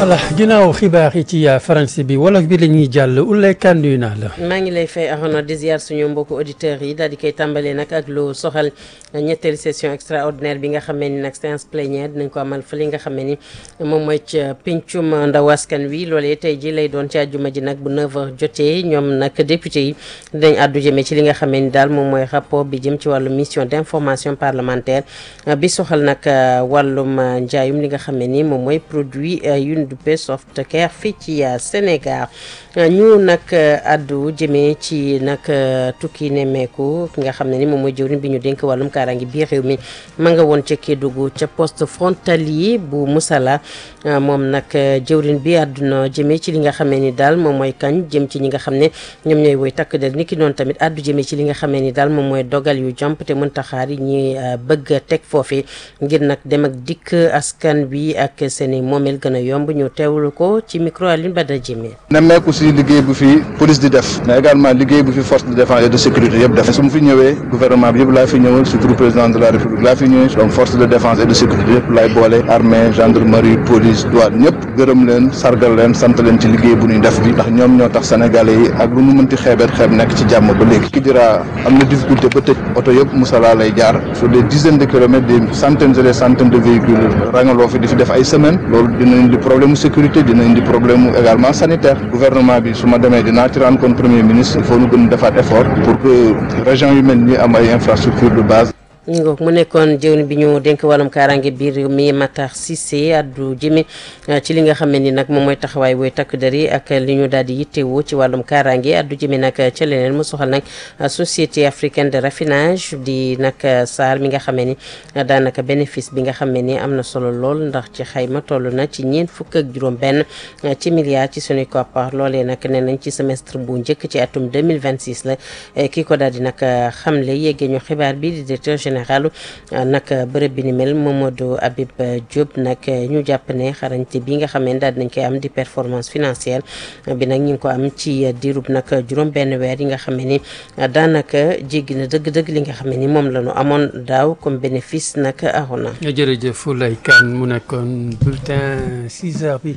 voilà ginnaaw xibaar yi ci français bi wolof bi la ñuy jàll Oulay Kane nuyu naa la. maa ngi lay fay Arona di ziar suñu mbokku auditeurs yi daal di koy tàmbalee nag ak lu soxal ñetteelu session extraordinaire bi nga xamee ni nag séance plénière dinañ ko amal fële nga xamee ni moom mooy ca pencum ndaw askan wi loolee tey ji lay doon ci àjjuma ji nag bu 9h jotee ñoom nag député yi dinañ àddu jëmee ci li nga xamee ni daal moom mooy rapport bi jëm ci wàllu mission d'information parlementaire bi soxal nag wàllum njaayum li nga xamee ni moom mooy produit yu ñu duppee soft care fii ci Sénégal ñu nag addu jëmee ci nag tukki nemmeeku ki nga xam ne ni moom mooy jëwriñ bi ñu dénk wàllum kaaraange biir réew mi ma nga woon ca Kédougou ca poste frontalier bu Moussala moom nag jëwriñ bi àdduna jëmee ci li nga xamee ni daal moom mooy kañ jëm ci ñi nga xam ne ñoom ñooy woy takk der ni ki noonu tamit addu jëmee ci li nga xamee ni daal moom mooy dogal yu jàmp te mënta xaar yi ñuy bëgg a teg foofu ngir nag dem ak dikk askan bi ak seeni moomeel gën a yomb ñu teewlu ko ci micro Alioune Bada Jëmee nemmeeku si liggéey bu fi police di def mais également liggéey bu fi force de défense et de sécurité yëpp def su mu fi ñëwee gouvernement bi yëpp laa fi ñëwal surtout président de la république laa fi ñëwee donc force de défense et de sécurité yëpp laay boole armée gendarmerie police douane ñëpp gërëm leen sargal leen sant leen ci liggéey bu ñuy def bi ndax ñoom ñoo tax sénégalais yi ak lu mu mënti xeebeet xeeb nekk ci jàmm ba léegi Kidira am na difficulté ba tëj oto yëpp Moussala lay jaar sur des dizaines de kilomètres des centaines et des centaines de véhicules rangaloo fi di fi def ay semaines loolu dina indi problème sécurité dina indi problème également sanitaire gouvernement bi su ma demee dinaa ci rendre compte premier ministre il faut ñu gën defaat effort pour que région yu mel ni am ay infrastructures de base ñu ngoog mu nekkoon jëwriñ bi ñu dénk wàllum kaaraange biir mi Matar Cissé addu jëme ci li nga xam ne ni nag moom mooy taxawaay woy takk der yi ak li ñu daal di yittewoo ci wàllum kaaraange addu jëme nag ca leneen mu soxal nag société africaine de raffinage di nag SAR mi nga xamee ni daanaka bénéfice bi nga xamee ni am na solo lool ndax ci xayma toll na ci ñeent fukk ak juróom benn ci milliards ci suñuy koppar loolee nag nee nañ ci semestre bu njëkk ci atum 2026 la kii ko daal di nag xamle yeggee ñu xibaar bi di directeur général nag bërëb bi ni mel Mamadou Habib Diop nag ñu jàpp ne xarañte bi nga xam ne daal dinañ koy am di performance financière bi nag ñu ngi ko am ci diirub nag juróom benn weer yi nga xam ne ni daanaka jéggi na dëgg-dëgg li nga xam ne ni moom la ñu amoon daaw comme bénéfice nag arona jërëjëf Oulay Kane mu nekkoon bulletin 6 heures bi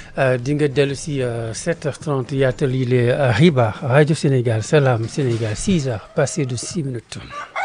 di nga dellu si 7h30 yaatal yi les xibaar rajo Sénégal Salam Sénégal 6 heures passé de 6 minutes